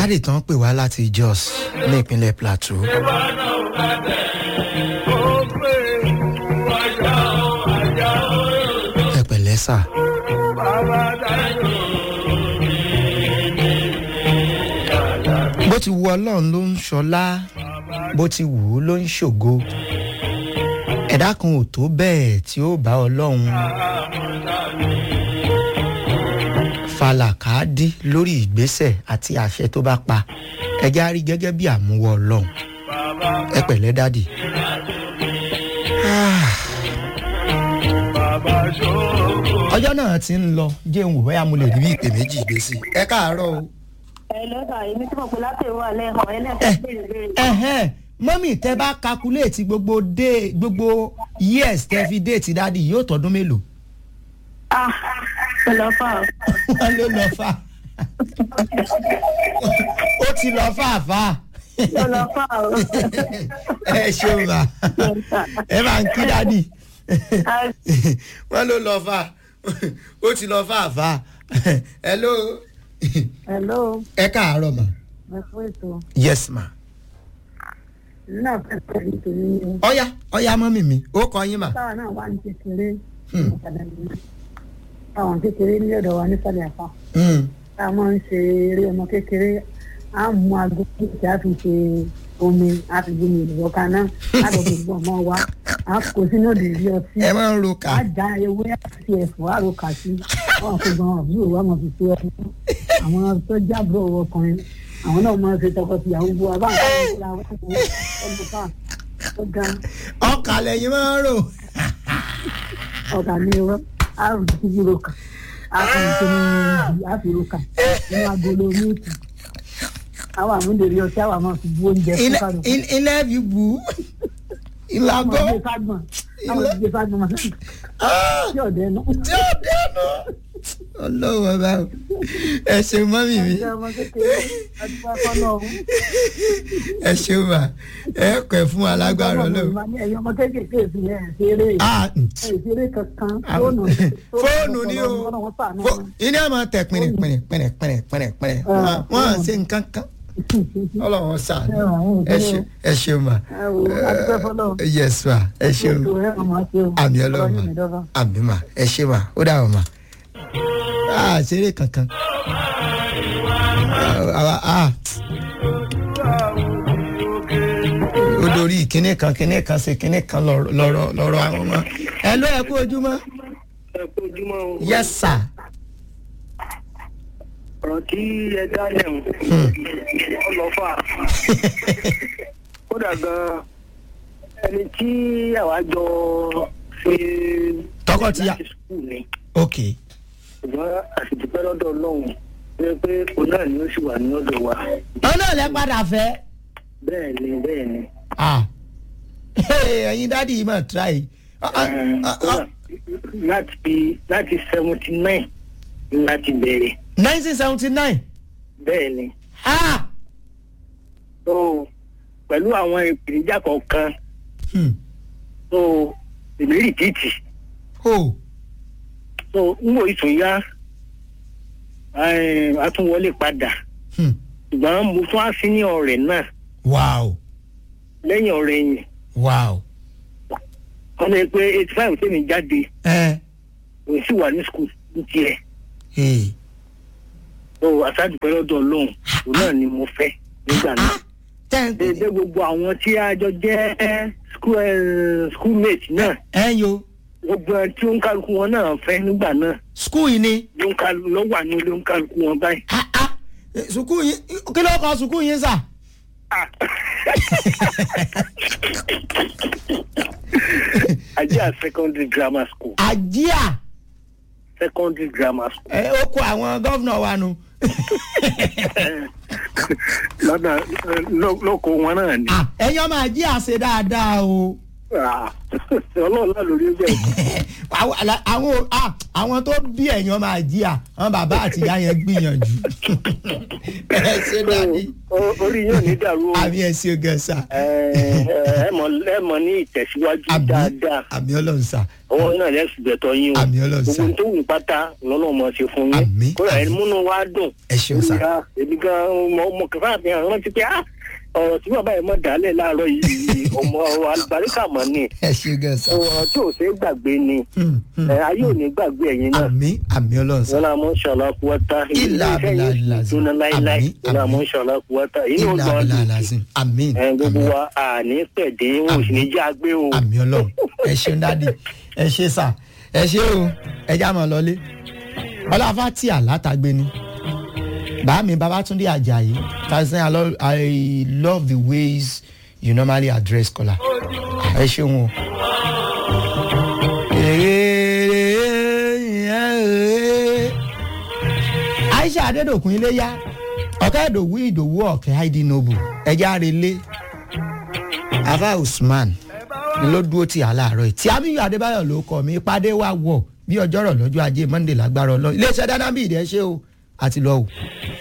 dáàdì tán pè wá láti jos ní ìpínlẹ̀ plateau. ẹ pẹ̀lẹ́ sà. bó ti wu ọlọ́run ló ń ṣọlá bó ti wù ú ló ń ṣògo ẹ̀dá kan ò tó bẹ́ẹ̀ tí ó bá ọlọ́run falàkàdí lórí ìgbésẹ̀ àti àṣẹ tó bá pa ẹjẹ́ á rí gẹ́gẹ́ bí àmúwọ́ ọlọ́run ẹ pẹ̀lẹ́ dádì. ọjọ́ náà ti ń lọ jẹun wò bóyá mo lè rí bí ìpè méjì gbé sí ẹ káàárọ̀ o. ẹ lọ́dà èmi tí mo pè láti ìwọ alẹ́ hàn ẹ lẹ́sẹ̀ béèrè béèrè. ẹhẹn mọ́mì tẹ bá kakuléètì gbogbo dé gbogbo years tẹ fi déètì dádì yóò tọdún mélòó. ah ẹ lọ fà ó. wọ́n ló lọ fà ó ti lọ fàáfà ẹ lọ fà ó. ẹ ṣeun ma ẹ máa ń kí dádì wọ́n ló lọ fà ó ti lọ fàáfà hello hello ẹ káàárọ̀ ma ẹ fún ètò yes ma náà fẹ́ pẹ̀lú tèmi ni ọ̀ya ọ̀ya mọ́mì mi ó kọ yín mà. táwa náà wà ní kékeré Hmm. ìpàdé nìyẹn táwọn kékeré ní ọ̀dọ̀ wa nísàlẹ̀ àpá Mm. tá a máa ń ṣe eré ọmọ kékeré á mú aago tí a fi ṣe omi a fi gbómi ìdìbò kaná á lọ fi gbọ́ ọmọ wa á kó sínú òdìrí ọtí ẹ máa ń ro kà. á já ewé àti ẹ̀fọ́ àròkà sí wọn kò gan àbúrò wa mọ̀ fi ṣe ọdún àwọn tó jábọ̀ ọkùnrin àwọn náà máa ń ṣe tọkọtìyàwó gbọ́ wa báwọn kan ń kóra wọn kó ọdún ká ó ga ọkà lẹ́yìn máa ń rò. ọ̀gá ní irọ́ á rò sí kíkúrò kan á kàn ní kíní á fi ro kà nínú agolo míìkì àwọn àmúdèrè ọtí àwọn àmọ́ fi bú oúnjẹ fún Ilé- kálukú. il- ilé fi bù ú. àwọn ìlàgọ́ ìgbé fagbọn àwọn ìgbé fagbọn máa ń tí ọ̀dẹ náà. tí ó dẹnu. ọlọ́wọ́ bá o. ẹ ṣeun mọ́mì mi ọjọ́ ọmọ kékeré ọdún fọ́nà ọ̀hún. ẹ ṣeun mà ẹ kọ̀ fún alágbára ọlọ́run. ẹ̀yin ọmọ kékeré ìfìyà ẹ̀ ṣeré Ah, mm. ẹ̀ ṣeré kankan Ah, fóònù fóònù ni o fóònù Fó- iná máa tẹ pẹ̀rẹ̀ pẹ̀rẹ̀ pẹ̀rẹ̀ pẹ̀rẹ̀ pẹ̀rẹ̀ pẹ̀rẹ̀ Ah, wọ́n á ah. ṣe nǹkan kan ọlọ́run sàn Ẹ wà, wọn ò ẹ gbé ṣe- ẹ ṣeun mà ẹ wò ó adúpẹ́ fọlọ́ yes ma ẹ ṣeun àmì ọlọ́run mà àmì mà ẹ ṣe mà ó dà wọ́n mà á ṣeré kankan àwa á ó dorí kíní kan kíní kan ṣe kíní kan lọ́rọ̀ lọ́rọ̀ lọ́rọ̀ àwọn ọmọ ẹ ló ẹ kú ojúmọ́ ẹ kú ojúmọ́ o. yes sir ọ̀rọ̀ tí ẹ dá lẹ́hùn ọlọ́fà kódà gan ẹni tí àwa jọ ṣe Tọkọtìyà. láti skul ni ok ṣùgbọ́n àṣìdúpẹ́ lọ́dọ̀ ọlọ́run ṣe pé òun náà ni ó sì wà ní ọ̀dọ̀ wa ọ̀nà lẹ padà fẹ́. bẹ́ẹ̀ ni bẹ́ẹ̀ ni. ah ẹyin dádì yìí mà try Ah, ah, ah, ah. láti láti seventy nine láti bẹ̀rẹ̀ nineteen seventy nine bẹ́ẹ̀ ni. ah so pẹ̀lú àwọn ìpèníjà kọ̀ọ̀kan hmm. so èmi rìpíìtì oh so n wo ìtún yá eh, a tún wọlé padà hmm. ṣùgbọ́n mo tún á sí ní ọ̀rẹ́ náà wow lẹ́yìn ọ̀rẹ́ yẹn wow wọ́n ní pé eighty five tèmi jáde ẹ òun sì wà ní skul ní tiẹ̀ hey. so àṣàdùpẹ́ lọ́dọ̀ ọlọ́run òun náà ni mo fẹ́ nígbà náà. ten dédé gbogbo àwọn tí a jọ jẹ́ school eh, schoolmate náà ẹ yo gbogbo ẹ tí ó ń kálukú wọn náà fẹ́ nígbà náà school yìí ni ló ń kálukú ló wà ní ló ń kálukú wọn báyìí. ah ah Eh, sukuu yìí kí ló kọ sukuu yìí sà. Ah. Ajia secondary grammar school àjíà secondary grammar school ẹ ó kó àwọn gọ́vnà wa nu. lọ́dọ̀ ló- lóko wọn náà ni. Ah, ẹ̀yin ọmọ àjíà ṣe dáadáa o Ah, ọlọ́run náà lórí bẹ́ẹ̀. àwọn àlà- àwọn ah, àwọn tó bí ẹ̀yàn máa jí à àwọn bàbá àti ìyá yẹn gbìyànjú ẹ ṣe dání O- orí yóò ní dàrú o. àmì ẹ ṣe gẹ̀ẹ́sà Ẹ ẹ mọ̀ ẹ mọ̀ ní ìtẹ̀síwájú àmì dáadáa. àmì ọlọ́run sà ọwọ́ náà lẹ́sùn bẹ̀tọ̀ yín o. Àmì Ọlọ́run sà. gbogbo tó wù pátá lọ́nà ọmọ ṣe fún yín. Àmì, kódà àmì. ẹni múnú wa dùn. ẹ ṣeun sà Ìyá, èmi gan ọmọ ọmọ kẹfà àfihàn rántí pé ah ọ̀rọ̀ tí bàbá yìí mọ̀ dálẹ̀ láàárọ̀ yìí ọmọ àlùbáríkà mọ̀ ni ẹ ṣe gẹ̀ẹ́sà ọ̀rọ̀ tí ò ṣe é gbàgbé ni ẹ, ayé ò ní gbàgbé ẹ̀yin náà. àmì àmì ọlọ́run sà wọ́n náà mọ̀ ṣàlá kúwátá Ìlà abìlà làzim. ìdúná láíláí Àmì, wọ́n náà àmì. mọ̀ ṣàlá kúwátá inú ìlà ọgbà àbílà làzim àmì ẹ gbogbo àmì wa àní pẹ̀dé wọn ò sì ní já gbé o. àmì ọlọ́run ẹ ṣeun dádì ẹ ṣe sà ẹ ṣe o ẹ já mọ̀ lọlé ọlọ́fà tí àlátàgbé ni bàámi babatunde ajayi tazan I love, i love the ways you normally address caller ẹ ṣeun o. aisha adedokun iléyà ọ̀kẹ́ ìdòwú ìdòwú ọ̀kẹ́ heidi noble ẹja relé afa usman ni ló dúró tì á láàárọ̀ yìí tí amiyu adébáyọ̀ ló kọ́ mi ìpàdé wa wọ̀ bí ọjọ́rọ̀ lọ́jọ́ ajé monday lágbára ọlọ́run iléeṣẹ́ dáná bí ìdẹ́ ṣe o àti lọ́wọ́.